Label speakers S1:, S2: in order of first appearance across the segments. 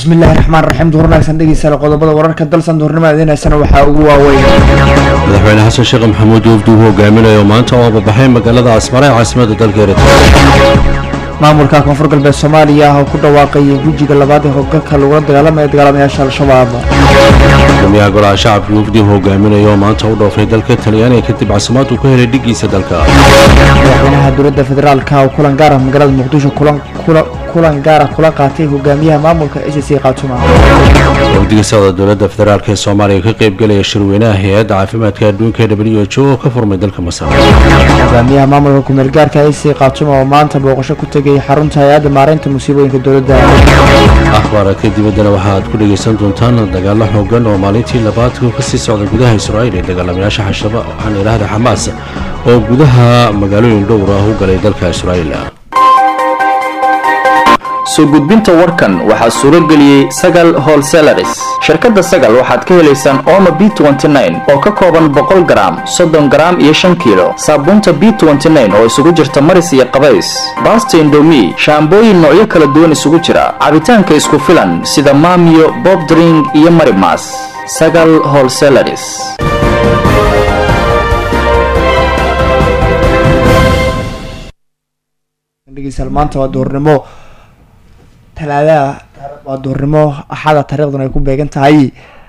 S1: bismillahi raxmaan raxiim duhur wanaagsan dhegeystayaal qodobada wararka dalsan duhurnimada idiinaysana waxaa ugu waaweyn
S2: madaxweyne xasan sheekh maxamuud wafdi uu hogaaminayo maanta oo ababaxay magaalada asmare ee caasimada dalka eritrea
S1: maamulka koonfur galbeed soomaaliya oo ku dhawaaqayay gujiga labaad ee hoggalka lagula dagaalamaya dagaalamayaasha al-shabaab
S2: gudoomiyaha golaha shacabka wafdi uu hogaaminayo oo maanta u dhoofay dalka talyaaniga kadib casimaad uu ka helay dhigiisa dalka
S1: madaxweynaha dowladda federaalka oo kulan gaar ah magaalada muqdisho kulan gaara kula qaatay hogaamiyaha maamulka s c khaatuma
S2: wafdiga socda dowladda federaalk ee soomaaliya ka qaybgelaya shirweynaha hay-adda caafimaadka adduunka ee w h o oo ka furmay dalka masar
S1: hogaamiyaha maamulka kumeel gaarka s c khaatuma oo maanta booqasho ku tegay xarunta hay-adda maareynta musiibooyinka dowladda
S2: akhbaaraadka dibaddana waxa aad ku dhegaysan doontaan dagaalo xoogan oo maalintii labaad kasii socda gudaha israa'iil ee dagaalamayaasha xashaba waxaan idhaahda xamaas oo gudaha magaalooyin dhowr ah u galay dalka israa'iil
S3: soo gudbinta warkan waxaa suuro geliyey sagal holselaris shirkadda sagal waxaad ka helaysaan omo b oo ka kooban boqol garaam soddon garaam iyo shan kiilo saabuunta b oo isugu jirta maris iyo qabays baasta indomi shaambooyin noocyo kala duwan isugu jira cabitaanka isku filan sida maamiyo bobdring iyo marimas sagal holselaris
S1: maanta waa duhurnimo talaadaha waa duhurnimo axada taariikhduna ay ku beegan tahay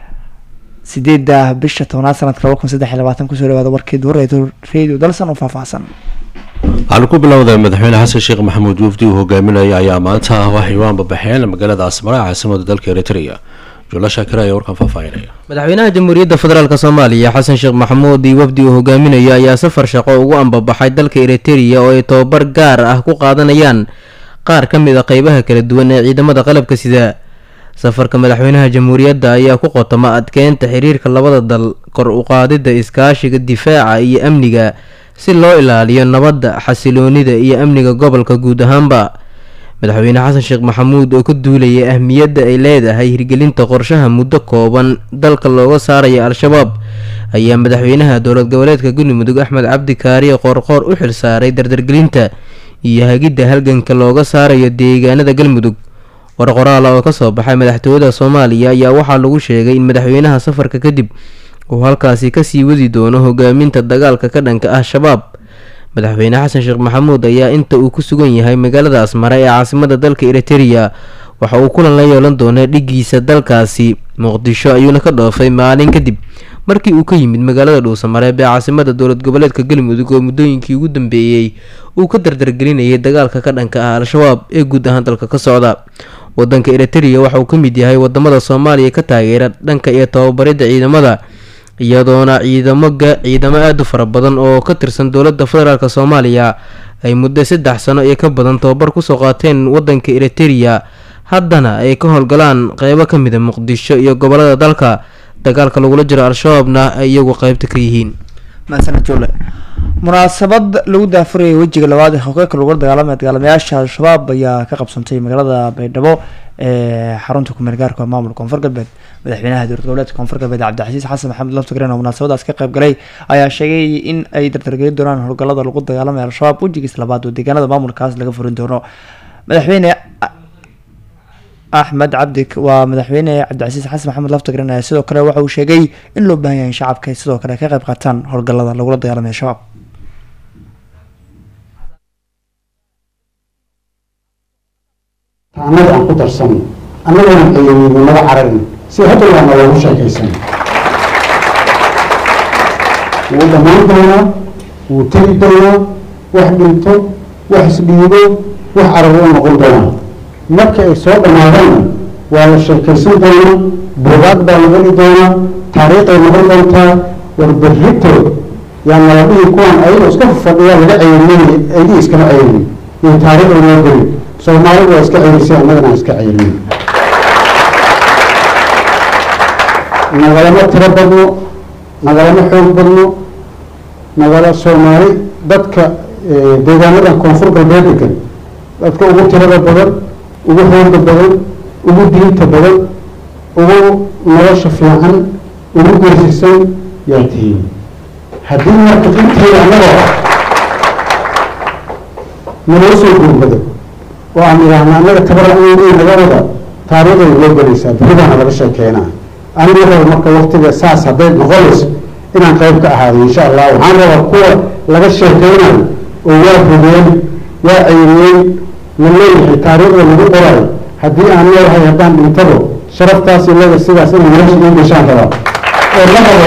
S1: sideedda bisha tobnaad sanadka laba kun saddex iyo labaatan kusoo dhawaada warkii duhurreedo radio dalsan oo faahfaahsan
S2: waxaanu ku bilowday madaxweyne xasan sheekh maxamuud wafdi uu hogaaminaya ayaa maanta waxay u ambabaxeen magaalada asmara ee caasimada dalka eritrea jula shaakir ayaa warkan faahfaahinaya
S4: madaxweynaha jamhuuriyadda federaalk soomaaliya xasan sheekh maxamuud iyo wafdi uu hogaaminayo ayaa safar shaqo ugu ambabaxay dalka eritrea oo ay tobabar gaar ah ku qaadanayaan qaar ka mid a qeybaha kala duwan ee ciidamada qalabka sida safarka madaxweynaha jamhuuriyadda ayaa ku qotoma adkeynta xiriirka labada dal kor u qaadidda iskaashiga difaaca iyo amniga si loo ilaaliyo nabadda xasiloonida iyo amniga gobolka guud ahaanba madaxweyne xasan sheekh maxamuud oo ka duulayay ahmiyadda ay leedahay hirgelinta qorshaha muddo kooban dalka looga saaraya al-shabaab ayaa madaxweynaha dowlad goboleedka galmudug axmed cabdi kaariye qoorqoor u xilsaaray dardargelinta iyo hagidda halganka looga saarayo deegaanada galmudug war qoraala oo kasoo baxay madaxtooyada soomaaliya ayaa waxaa lagu sheegay in madaxweynaha safarka kadib uu halkaasi kasii wadi doono hogaaminta dagaalka ka dhanka ah shabaab madaxweyne xasan sheekh maxamuud ayaa inta uu ku sugan yahay magaalada asmare ee caasimada dalka eriterea waxa uu kulan la yeelan doonaa dhigiisa dalkaasi muqdisho ayuuna ka dhoofay maalin kadib markii uu ka yimid magaalada dhuusamareeb ee caasimada dowlad goboleedka galmudug oo muddooyinkii ugu dambeeyey uu ka dardargelinayay dagaalka ka dhanka ah al-shabaab ee guud ahaan dalka ka socda wadanka eriterea waxa uu ka mid yahay wadamada soomaaliya ka taageera dhanka iyo tababaridda ciidamada iyadoona ciidamo ciidamo aada u fara badan oo ka tirsan dowladda federaalk soomaaliya ay muddo saddex sano iyo ka badan tababar kusoo qaateen wadanka eriterea haddana ay ka howlgalaan qeybo ka mid a muqdisho iyo gobolada dalka dagaalka lagula jiro al-shabaabna ay iyagu qeybta ka yihiin
S1: masanajole munaasabad lagu daafurayay wejiga labaad ee hogaalka lagula dagaalamaya dagaalamayaasha al-shabaab ayaa ka qabsantay magaalada baydhabo ee xarunta kumeel gaarka maamulka koonfur galbeed madaxweynaha dowlad goboleedka koonfur galbeed cabdixasiis xasan maxamed laftagren oo munaasabadaas ka qayb galay ayaa sheegay in ay dardargelin doonaan howlgalada lagu dagaalamaya al-shabaab wejigiis labaad oo deegaanada maamulkaas laga furin doono madaxweyne axmed cabdi waa madaxweyne cabdicasiis xasan maxamed laftagren ayaa sidoo kale waxa uu sheegay in loo baahan yahay in shacabka ay sidoo kale ka qayb qaataan howlgalada lagula dagaalamaya shabaab
S5: annaga aan ku darsano annagana ayayni naga cararin si hadda waana loogu sheekaysan wuu dhammaan doonaa wuu tegi doonaa wax dhinto wax isdhiibo wax carar u noqon doonaa marka ay soo dhammaadaanna waa la sheekaysan doonaa buugaag baa la heli doonaa taariikhay noqon doontaa warberritood yaa nala dhihi kuwaan ayagoo iska fadhiyaa laga ceyrinay aydii iskama ceyrin iyo taariikhda noo geli soomaalidu waa iska ceyrisay annagana aan iska ceyrin nagalama tiro badno nagalama xoog badno nagala soomaali dadka deegaanadan koonfur galbeed degan dadka ugu tirada badan ugu xooga badan ugu diinta badan ugu nolosha fiican ugu geesisan yaa tihiin haddii marka intii annagoo ah naloo soo gurmado oo aan idhaahna annaga tabaracweyn naga wada taariikhday loo gelaysaa beribaana laga sheekeynaa aniga raba marka waktiga saas hadday noqonayso inaan qayb ka ahaado insha allah waxaan rabaa kuwa laga sheekeynayo oo waa fogeen waa ceyriyeen la leeyahay taariikhda lagu qorayo haddii aan leeyahay haddaan dhintado sharaftaas leeda sidaas inay meesha ii gashaan rabaa oo la rabo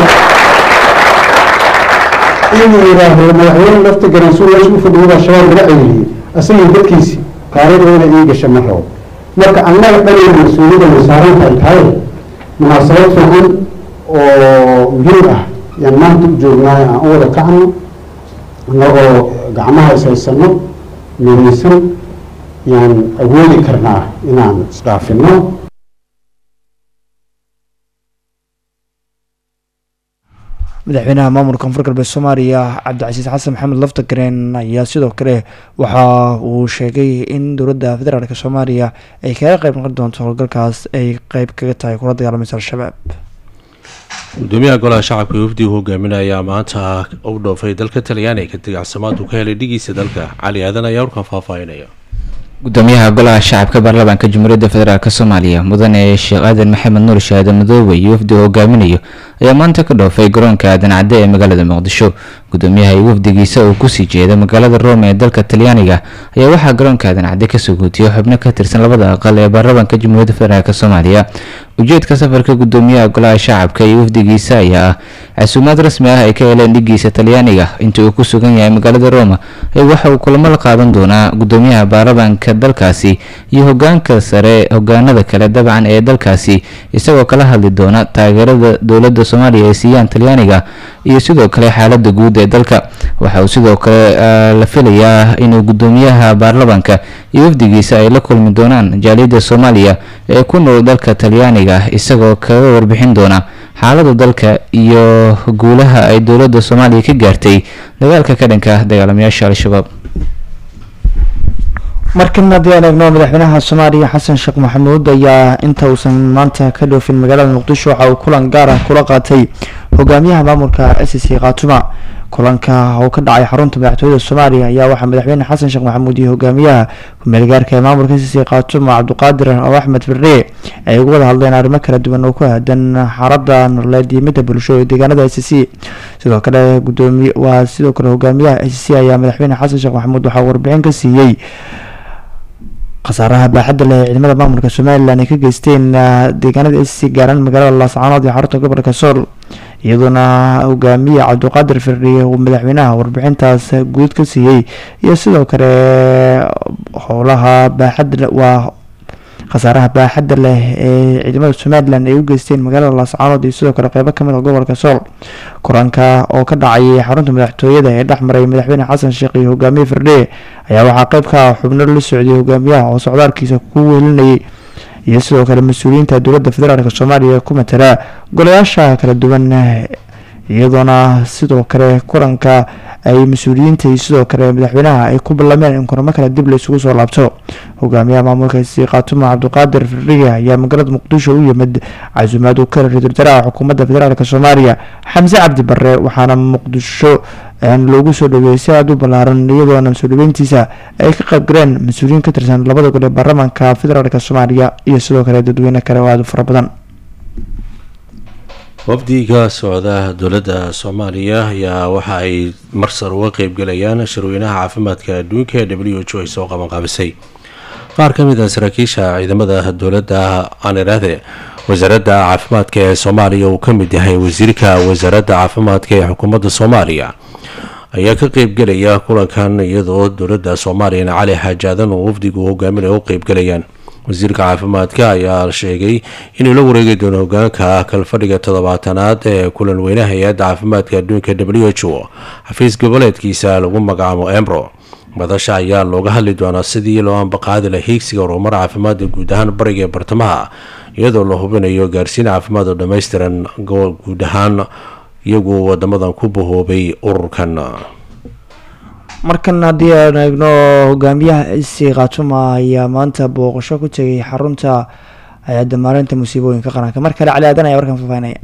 S5: inuu yidhaahdo madaxweyne lafta garansuul meesha u fadhiyo baa shabaab laga ceyriyey asagii dadkiisi taariikhda inay ii gasha ma rabo marka annaga dhanayna mas-uuliyadda wasaaranta ay tahay munaasabad fiican oo muhiim ah yaan maanta u joognaay aan u wada kacno annagoo gacmaha ishaysano midaysan yaan awoodi karnaa inaan isdhaafino
S1: madaxweynaha maamulka koonfur galbeed soomaaliya cabdicasiis xasan maxamed laftagareen ayaa sidoo kale waxa uu sheegay in dowladda federaalk soomaaliya ay kaga qeyb noqon doonto howlgalkaas ay qeyb kaga tahay kula dagaalamaysa al-shabaab
S2: gudoomiyaha golaha shacabka wafdigu hogaaminaya maanta u dhoofay dalka talyaaniga kadib caasimad uu ka helay dhigiisa dalka cali aadan ayaa warkan faahfaahinaya
S6: gudoomiyaha golaha shacabka baarlamaanka jamhuuriyadda federaalk soomaaliya mudane sheekh aadan maxamed nuur shaade madoobe iyo wafdiga hogaaminayo ayaa maanta ka dhoofay garoonka aadan cadde ee magaalada muqdisho gudoomiyaha iyo wafdigiisa uu kusii jeeda magaalada rome ee dalka talyaaniga ayaa waxaa garoonka aadan cadde kasoo guutiyay xubno ka tirsan labada aqal ee baarlamaanka jamhuuriyadda federaalk soomaaliya ujeedka safarka gudoomiyaha golaha shacabka iyo wafdigiisa ayaa ah casuumaad rasmi ah ay ka heleen dhigiisa talyaaniga inta uu ku sugan yahay magaalada roma ee waxa uu kulamo la qaadan doonaa gudoomiyaha baarlamaanka dalkaasi iyo hogaanka sare hogaanada kale dabcan ee dalkaasi isagoo kala hadli doona taageerada dowladda soomaaliya ay siiyaan talyaaniga iyo sidoo kale xaalada guud ee dalka waxa uu sidoo kale la filayaa inuu gudoomiyaha baarlamaanka iyo wafdigiisa ay la kulmi doonaan jaaliyadda soomaaliya ee ku nool dalka talyaaniga isagoo kaga warbixin doona xaalada dalka iyo guulaha ay dowladda soomaaliya ka gaartay dagaalka ka dhanka dagaalamayaasha al-shabaab
S1: markan haddii aan eegno madaxweynaha soomaaliya xasan sheekh maxamuud ayaa inta uusan maanta ka dhoofin magaalada muqdisho waxa uu kulan gaar ah kula qaatay hogaamiyaha maamulka s c khaatuma kulanka oo ka dhacay xarunta madaxtooyada soomaaliya ayaa waxaa madaxweyne xasan sheekh maxamuud iyo hogaamiyaha ku-meelgaarka ee maamulka s c khaatuma cabdiqaadir oo axmed firre ay uga wada hadleen arrimo kala duwan oo ku aadan xaalada nololeed iyo midda bulsho ee deegaanada s c sidoo kale gudoomiy waa sidoo kale hogaamiyaha s c ayaa madaxweyne xasan sheekh maxamuud waxaa warbixin ka siiyey khasaaraha baaxadda leh ee ciidamada maamulka somalilan ay ka geysteen deegaanada s c gaaraan magaalada laascaanood iyo xarunta gobolka sool iyadoona hogaamiye cabdiqaadir firriye uu madaxweynaha warbixintaas guud ka siiyey iyo sidoo kale howlaha baaxadda waa khasaaraha baaxadda leh ee ciidamada somalilan ay u geysteen magaalada laascaanood iyo sidoo kale qeybo kamid a gobolka sool kulanka oo ka dhacay xarunta madaxtooyada ee dhexmaray madaxweyne xasan sheekh iyo hogaamiye firdhe ayaa waxaa qeyb ka ah xubno la socday hogaamiyaha oo socdaalkiisa ku welinayay iyo sidoo kale mas-uuliyiinta dowladda federaalk soomaaliya ku matala golayaasha kala duwan iyadoona sidoo kale kulanka ay mas-uuliyiinta iyo sidoo kale madaxweynaha ay ku ballameen in kulamo kale dib la isugu soo laabto hogaamiyaha maamulka si khaatuma cabdiqaadir firdhiga ayaa magaalada muqdisho u yimid casuumaad uu ka helay ra-iisul wasaaraha xukuumadda federaalk soomaaliya xamse cabdi barre waxaana muqdisho loogu soo dhaweeyey si aada u ballaaran iyadoona soo dhaweyntiisa ay ka qayb galeen mas-uuliyiin ka tirsan labada gol ee baarlamaanka federaalk soomaaliya iyo sidoo kale dadweyne kale oo aada u fara badan
S2: wafdiga socda dowladda soomaaliya ayaa waxa ay marsar uga qeybgalayaan shirweynaha caafimaadka adduunka ee w h o ay soo qabanqaabisay qaar ka mid a saraakiisha ciidamada dowladda aan idhaahde wasaaradda caafimaadka ee soomaaliya uu ka mid yahay wasiirka wasaaradda caafimaadka ee xukuumadda soomaaliya ayaa ka qeybgelaya kulankan iyadoo dowladda soomaaliyana cali xaajaadan oo wafdigu hogaaminaya u qeybgalayaan wasiirka caafimaadka ayaa sheegay inuu la wareegi doono hogaanka kalfadhiga toddobaatanaad ee kulan weynaha hay-adda caafimaadka adduunka w h o xafiis goboleedkiisa lagu magacaabo embro madasha ayaa looga hadli doonaa sidii loo ambaqaadi la hiigsiga horumar caafimaadda guud ahaan bariga ee bartamaha iyadoo la hubinayo gaarsiin caafimaad oo dhammaystiran guud ahaan iyagu wadamadan ku bahoobay ururkan
S1: markan haddii aan eegno hogaamiyaha isi khaatuma ayaa maanta booqasho ku tegay xarunta hay-adda maalinta musiibooyinka qaranka mar kale cali aadan ayaa warkan faafahinaya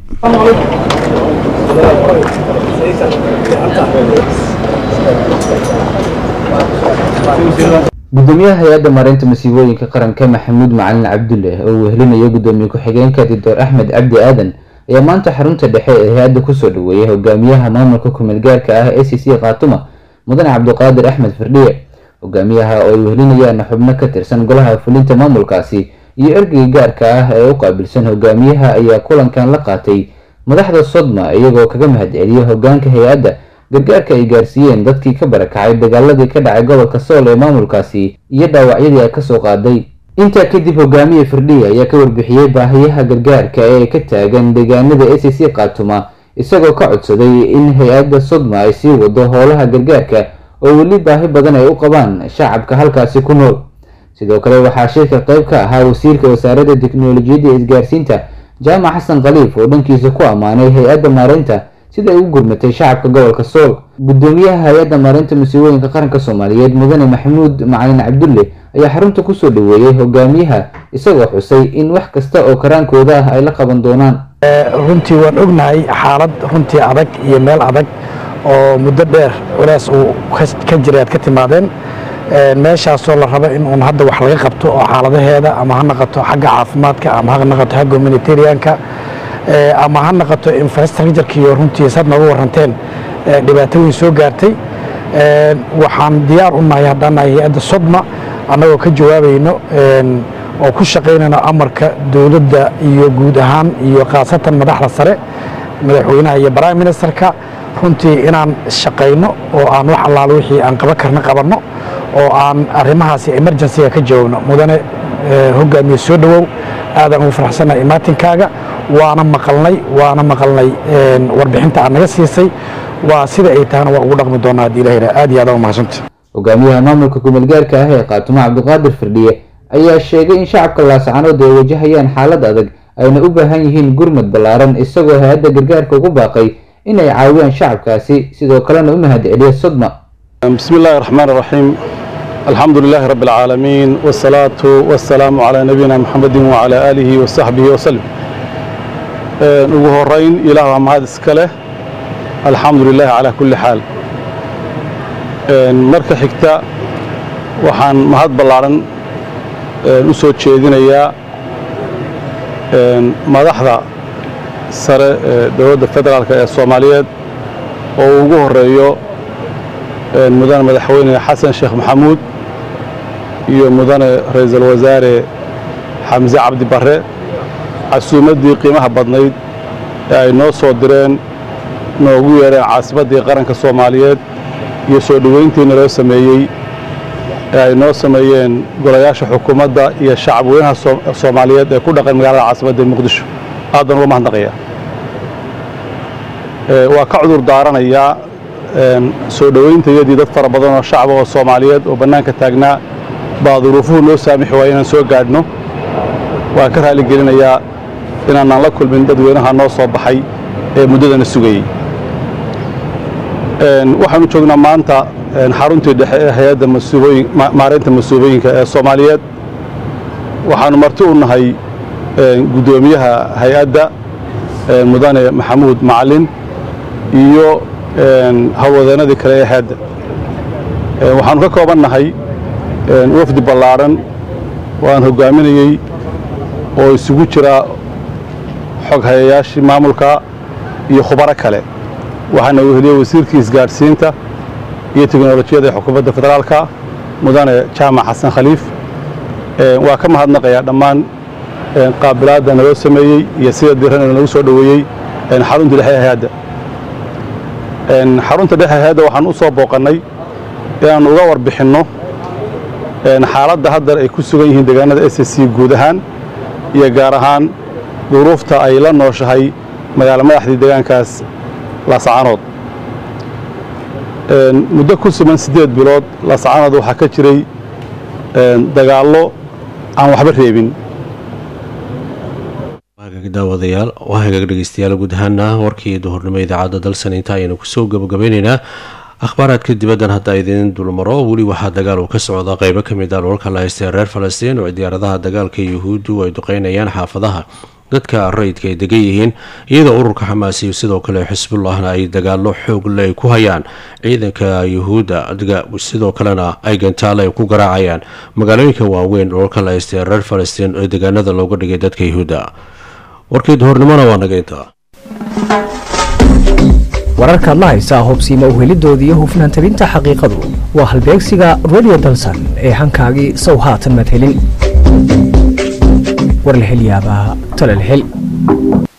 S6: gudoomiyaha hay-adda maareynta masiibooyinka qaranka maxamuud macalin cabdulle oo wehelinayo gudoomiye ku-xigeenka doctor axmed cabdi aadan ayaa maanta xarunta dhexe ee hay-adda kusoo dhaweeyay hogaamiyaha maamulka ku-meelgaarka ah e c c khaatuma mudane cabdiqaadir axmed firdhiye hogaamiyaha oo ay wehelinayaan xubno ka tirsan golaha fulinta maamulkaasi iyo ergeyga gaarka ah ee u qaabilsan hogaamiyaha ayaa kulankan la qaatay madaxda sodma iyagoo kaga mahadceliyay hogaanka hay-adda gargaarka ay gaarsiiyeen dadkii ka barakacay dagaaladii ka dhacay gobolka sool ee maamulkaasi iyo dhaawacyadii ay kasoo qaaday intaa kadib hogaamiye firdhiye ayaa ka warbixiyey baahiyaha gargaarka ee ka taagan deegaanada e c c khaatuma isagoo ka codsaday in hay-adda sodma ay sii wado howlaha gargaarka oo weli baahi badan ay u qabaan shacabka halkaasi ku nool sidoo kale waxaa shirka qayb ka ahaa wasiirka wasaaradda teknolojiyadda ee isgaarsiinta jaamac xasan khaliif oo dhankiisa ku ammaanay hay-adda maareynta sida ay u gurmatay shacabka gobolka sool gudoomiyaha hay-adda maareynta masiibooyinka qaranka soomaaliyeed mudane maxamuud macalin cabdulle ayaa xarunta kusoo dhaweeyey hogaamiyaha isagoo xusay in wax kasta oo karaankooda ah ay la qaban doonaan
S7: runtii waan ognahay xaalad runtii adag iyo meel adag oo muddo dheer culays uu ka jiray aad ka timaadeen meeshaasoo la rabo in uun hadda wax laga qabto oo xaaladaheeda ama ha naqato xagga caafimaadka ama ha naqato xagga humanitarianka ama ha naqato infrastructurkiiyo runtii sad nooga waranteen dhibaato weyn soo gaartay waxaan diyaar u nahay haddaan nahay hay-adda sodma annagoo ka jawaabayno oo ku shaqaynayno amarka dowladda iyo guud ahaan iyo khaasatan madaxda sare madaxweynaha iyo prime ministerka runtii inaan shaqayno oo aan wax allaalo wixii aan qaban karna qabanno oo aan arrimahaasi emergencyga ka jawaabno mudane hogaamiye soo dhowow aadaan ugu faraxsannahay imaatinkaaga waana maqalnay waana maqalnay warbixinta aad naga siisay waa sida ay tahana waa ugu dhaqmi doonaa haddii ilaha yidhaha aad iyo aad uga mahadsanta
S6: hogaamiyaha maamulka kumeelgaarka ah ee khaatumo cabdiqaadir firdhiye ayaa sheegay in shacabka laascanood ay wajahayaan xaalad adag ayna u baahan yihiin gurmad ballaaran isagoo hay-adda gargaarka ugu baaqay inay caawiyaan shacabkaasi sidoo kalena u mahadceliya sodma
S8: بسم الله الرحمن الرحيم الحمد لله رب العالمين والصلاة والسلام على نبينا محمد وعلى آله وصحبه وسلم ugu horeyn ilaah waa mahad iska leh alxamdu lilah calaa kulli xaal marka xigta waxaan mahad ballaaran u soo jeedinayaa madaxda sare ee dowladda federaalk ee soomaaliyeed oo uu ugu horeeyo mudane madaxweyne xasan sheekh maxamuud iyo mudane ra-iisul wasaare xamse cabdi barre casuumaddii qiimaha badnayd ee ay noo soo direen noogu yeedheen caasimaddii qaranka soomaaliyeed iyo soo dhoweyntiina loo sameeyey ee ay noo sameeyeen golayaasha xukuumadda iyo shacab weynaha soomaaliyeed ee ku dhaqan magaalada caasimadda muqdisho aad baan uga mahadnaqayaa waa ka cudur daaranayaa soo dhowayntayadii dad fara badan oo shacaba oo soomaaliyeed oo bannaanka taagnaa baa duruufuhu noo saamixi waaya inaan soo gaadhno waan ka raali gelinayaa inaanaan la kulmin dadweynaha noo soo baxay ee muddadana sugayey waxaanu joognaa maanta xaruntii dhexe ee hay-adda maareynta masuubooyinka ee soomaaliyeed waxaanu marti u nahay guddoomiyaha hay-adda mudane maxamuud macalin iyo howlwadeenadii kale ee hay-adda waxaanu ka kooban nahay wafdi ballaaran oo aan hogaaminayey oo isugu jira xog hayayaashii maamulka iyo khubaro kale waxaana weheliyey wasiirkii isgaadhsiinta iyo teknolojiyadda ee xukuumadda federaalka mudane jaamac xasan khaliif waa ka mahadnaqayaa dhammaan qaabilaadda naloo sameeyey iyo sida diran nagu soo dhoweeyey xarunta dhexe ee hay-adda xarunta dhexe hay-adda waxaan u soo booqannay inaannu uga warbixinno xaaladda haddar ay ku sugan yihiin deegaanada s c guud ahaan iyo gaar ahaan duruufta ay la nooshahay magaalo madaxdii deegaankaas laascaanood muddo ku suman siddeed bilood laascaanood waxaa ka jiray dagaallo aan waxba reebin
S2: daawadayaal waa hagaag dhegeystayaal guud ahaana warkii duhurnimo idaacadda dalsan inta ayaynu kusoo gabagabeyneynaa akhbaaraadka dibaddan hadda idiin dulmaro weli waxaa dagaal uu ka socda qeybo ka mid ah dhulalka la haystee reer falastiin oo diyaaradaha dagaalka yuhuuddu ay duqeynayaan xaafadaha dadka rayidka ay degan yihiin iyadoo ururka xamaas iyo sidoo kale xisbullahna ay dagaalo xoog le ay ku hayaan ciidanka yuhuudda sidoo kalena ay gantaale ay ku garaacayaan magaalooyinka waaweyn dhoolka la haystee reer falastiin ee deegaanada looga dhigay dadka yuhuudda warkii duhurnimona waa naga intaa
S9: wararkaad la haysaa hubsiima uhelidooda iyo hufnaan tabinta xaqiiqadu waa halbeegsiga radio dalsan ee hankaagii sow haatan madhelin war la hel yaabaa tala la hel